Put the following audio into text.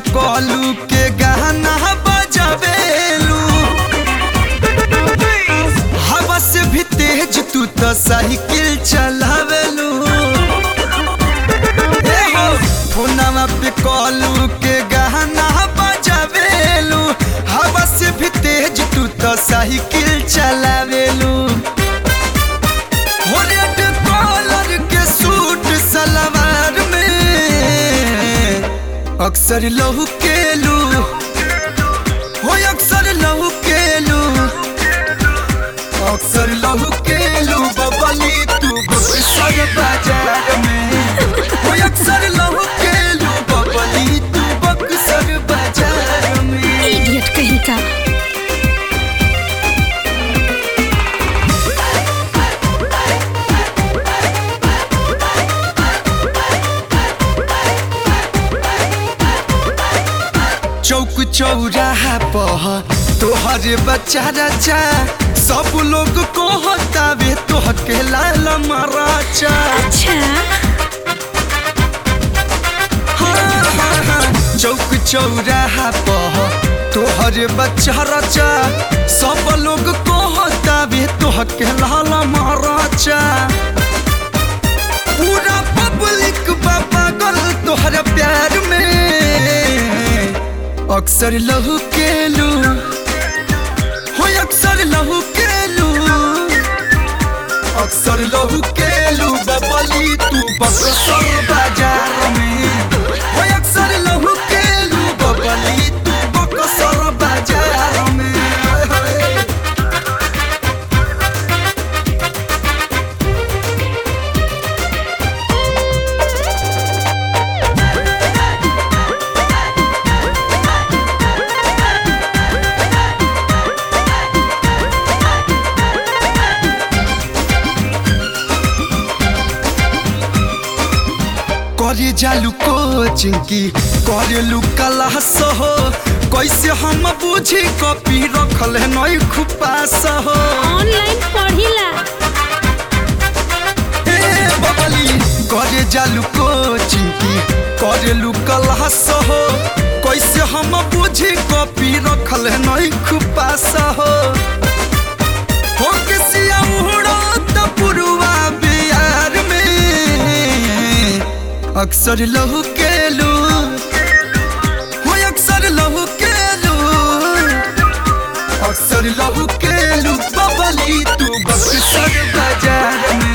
कॉलू के गाना बजावेलू हवा से भी तेज तू तो साइकिल चलावेलू ए हो, फोनवा पे कॉलू के गाना बजावेलू हवा से भी तेज तू तो साइकिल चलावेलू हो रेड कॉलर के सूट सलवार में अक्सर लहू केलू हो अक्सर लहू केलू अक्सर लहू केलू बबली तू बक्सर बाजार में हो अक्सर लहू केलू बबली तू बक्सर बाजार में इडियट कहीं का चौक चौराहा पह तोहर बच्चा रचा सब लोग को हतावे तोह के लाल मराचा अच्छा हाँ, हाँ, हाँ। चौक चौराहा पह तोहर बच्चा रचा सब लोग को हतावे तोह के लाल मराचा पूरा पब्लिक बाबा गल तोहर प्यार में अक्सर लहू केलू हो अक्सर लहू केलू अक्सर लहू केलू बबली तू बक्सर बाजार में हो अक्सर लहू केलू बबली तू बक्सर बाजार में करे जालू कोचिंग की करेलू क्लास हो कैसे हम बुझी कॉपी रखल है नई खुपास हो ऑनलाइन पढ़िला ए बबली करे जालू कोचिंग की करेलू क्लास हो कैसे हम बुझी कॉपी रखल है नई खुपास हो हो के सिया उड़त पुरुआ बिहार में अक्सर लहू केलू हो अक्सर लहू केलू अक्सर लहू केलू बबली तू बक्सर बाजार में